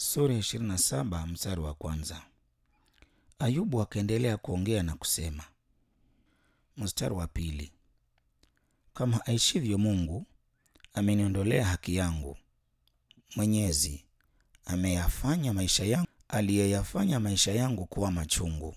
Sura ya 27 mstari wa kwanza. Ayubu akaendelea kuongea na kusema. Mstari wa pili. Kama aishivyo Mungu, ameniondolea haki yangu. Mwenyezi ameyafanya maisha yangu, aliyeyafanya maisha yangu kuwa machungu.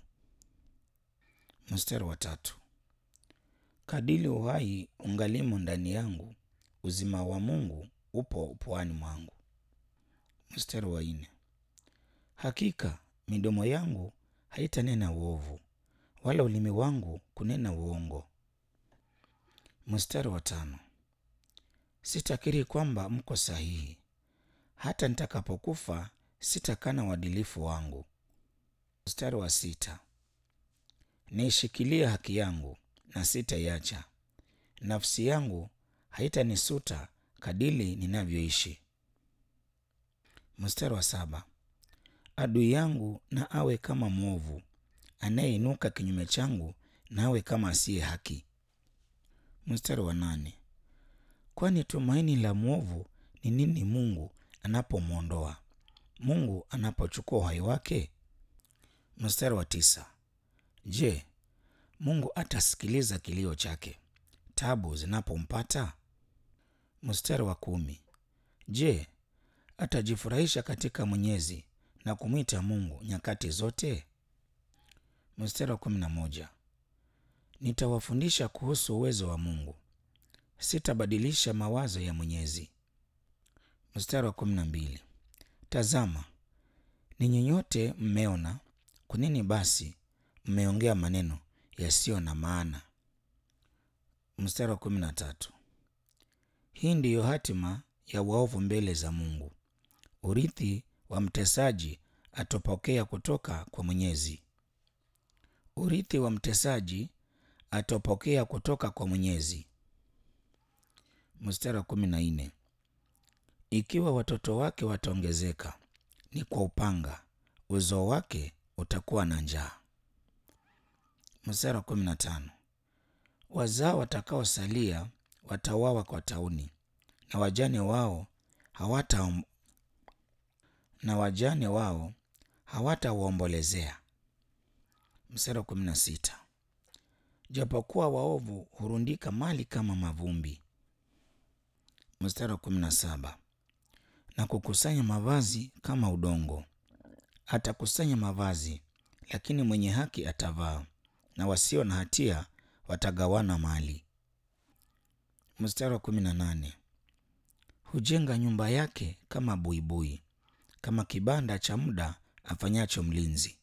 Mstari wa tatu. Kadili uhai ungalimo ndani yangu, uzima wa Mungu upo puani mwangu. Mstari wa nne. Hakika midomo yangu haitanena uovu, wala ulimi wangu kunena uongo. Mstari wa tano. Sitakiri kwamba mko sahihi, hata nitakapokufa sitakana uadilifu wangu. Mstari wa sita. Niishikilie haki yangu na sitaiacha, nafsi yangu haitanisuta kadili ninavyoishi. Mstari wa saba. Adui yangu na awe kama mwovu, anayeinuka kinyume changu na awe kama asiye haki. Mstari wa nane. Kwani tumaini la mwovu ni nini Mungu anapomwondoa, Mungu anapochukua uhai wake? Mstari wa tisa. Je, Mungu atasikiliza kilio chake tabu zinapompata? Mstari wa kumi. Je, atajifurahisha katika Mwenyezi na kumwita Mungu nyakati zote? Mstari wa kumi na moja. Nitawafundisha kuhusu uwezo wa Mungu, sitabadilisha mawazo ya Mwenyezi. Mstari wa kumi na mbili. Tazama, ninyi nyote mmeona, kwa nini basi mmeongea maneno yasiyo na maana? Mstari wa kumi na tatu. Hii ndiyo hatima ya waovu mbele za Mungu, urithi wa mtesaji atopokea kutoka kwa Mwenyezi. Urithi wa mtesaji atopokea kutoka kwa Mwenyezi. Mstari wa kumi na nne. Ikiwa watoto wake wataongezeka, ni kwa upanga, uzao wake utakuwa na njaa. Mstari wa kumi na tano. Wazao watakaosalia watauawa kwa tauni, na wajane wao hawata na wajane wao hawatawaombolezea. Mstari wa kumi na sita. Japokuwa waovu hurundika mali kama mavumbi. Mstari wa kumi na saba. Na kukusanya mavazi kama udongo, atakusanya mavazi, lakini mwenye haki atavaa, na wasio na hatia watagawana mali. Mstari wa kumi na nane. Hujenga nyumba yake kama buibui, kama kibanda cha muda afanyacho mlinzi.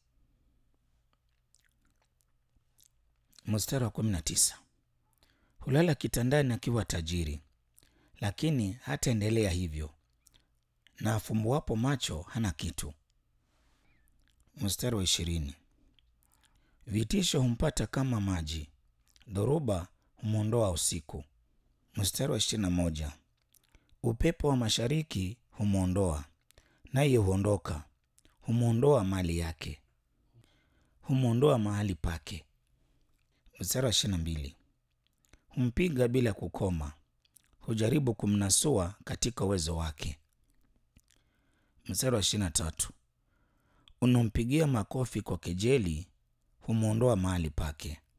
Mstari wa kumi na tisa. Hulala kitandani akiwa tajiri, lakini hataendelea hivyo, na afumbuapo macho hana kitu. Mstari wa ishirini. Vitisho humpata kama maji, dhoruba humwondoa usiku. Mstari wa ishirini na moja. Upepo wa mashariki humwondoa, naye huondoka, humwondoa mali yake, humwondoa mahali pake. Mstari wa ishirini na mbili. Humpiga bila kukoma, hujaribu kumnasua katika uwezo wake. Mstari wa ishirini na tatu. Unampigia makofi kwa kejeli, humwondoa mahali pake.